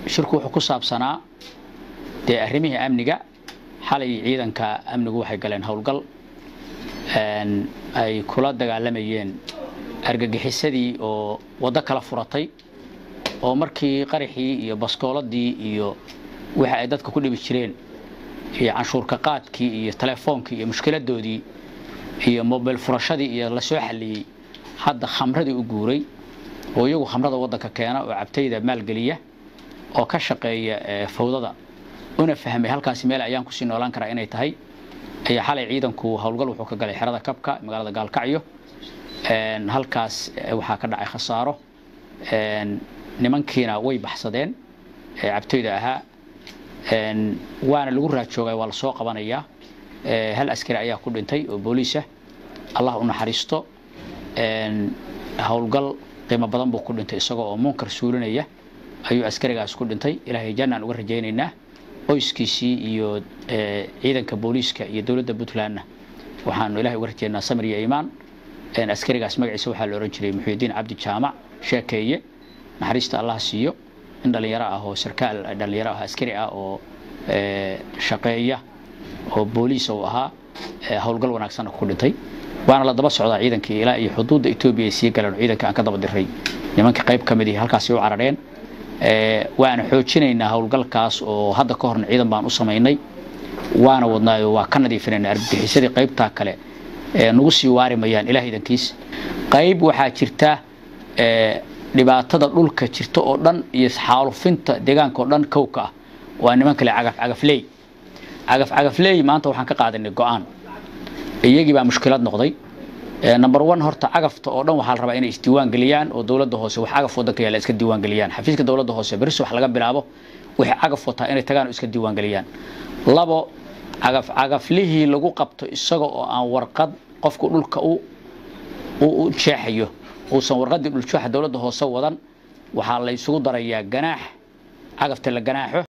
shirku wuxuu ku saabsanaa dee arrimihii amniga xalay ciidanka amnigu waxay galeen howlgal ay kula dagaalamayeen argagixisadii oo waddo kala furatay oo markii qaraxii iyo baskooladii iyo waxa ay dadka ku dhibi jireen iyo canshuurka qaadkii iyo telefoonkii iyo mushkiladoodii iyo mobil furashadii iyo la soo xalliyey hadda khamradii u guuray oo iyagu khamrada waddanka keena oo cabtayda maalgeliya oo ka shaqeeya fawdada una fahmay halkaasi meel ayaan kusii noolaan karaa inay tahay ayaa xalay ciidanku howlgal wuxuu ka galay xerada kabka magaalada gaalkacyo halkaas waxaa ka dhacay khasaaro nimankiina way baxsadeen cabtayda ahaa waana lagu raajoogay waa lasoo qabanayaa hal askari ayaa ku dhintay oo booliisah allah u naxariisto howlgal qiimo badan buu ku dhintay isagoo oo munkar suulinaya ayuu askarigaas ku dhintay ilaahay jannaan uga rajaynaynaa qoyskiisii iyo ciidanka booliiska iyo dowladda puntlandna waxaanu ilahay uga rajaynaa samir iyo iimaan askarigaas magaciisa waxaa la ohan jiray muxuudiin cabdi jaamac sheekeeye naxariista allah siiyo in dhallinyaro ah oo sarkaal dhallinyaro ah askari ah oo shaqeeya oo booliis uu ahaa howlgal wanaagsanna ku dhintay waana la daba socdaa ciidankii ilaa iyo xuduudda etoobiya ay sii galeen ciidanka aan ka daba diray nimanka qayb ka mid ihi halkaasi u carareen waana xoojinaynaa howlgalkaas oo hadda ka horna ciidan baan u samaynay waana wadnaayo waa ka nadiifinayna argagixisadii qaybtaa kale nagu sii waari mayaan ilaah idankiis qayb waxaa jirta dhibaatada dhulka jirta oo dhan iyo xaalufinta deegaanka oo dhan kowka ah waa niman kale cagaf cagafley cagaf cagafley maanta waxaan ka qaadanay go-aan iyagii baa mushkilad noqday number one horta cagafta oo dhan waxaa la rabaa inay isdiiwaan geliyaan oo dowladda hoose wax cagaf wadanka yaala iska diiwaan geliyaan xafiiska dowladda hoose beris wax laga bilaabo wixii cagaf wataa inay tagaan oo iska diiwaan geliyaan labo cagaf cagaflihii lagu qabto isaga oo aan warqad qofku dhulka u u jeexayo uusan warqadii dhuljuuxa dowladda hoose wadan waxaa la isugu darayaa ganaax cagafta la ganaaxo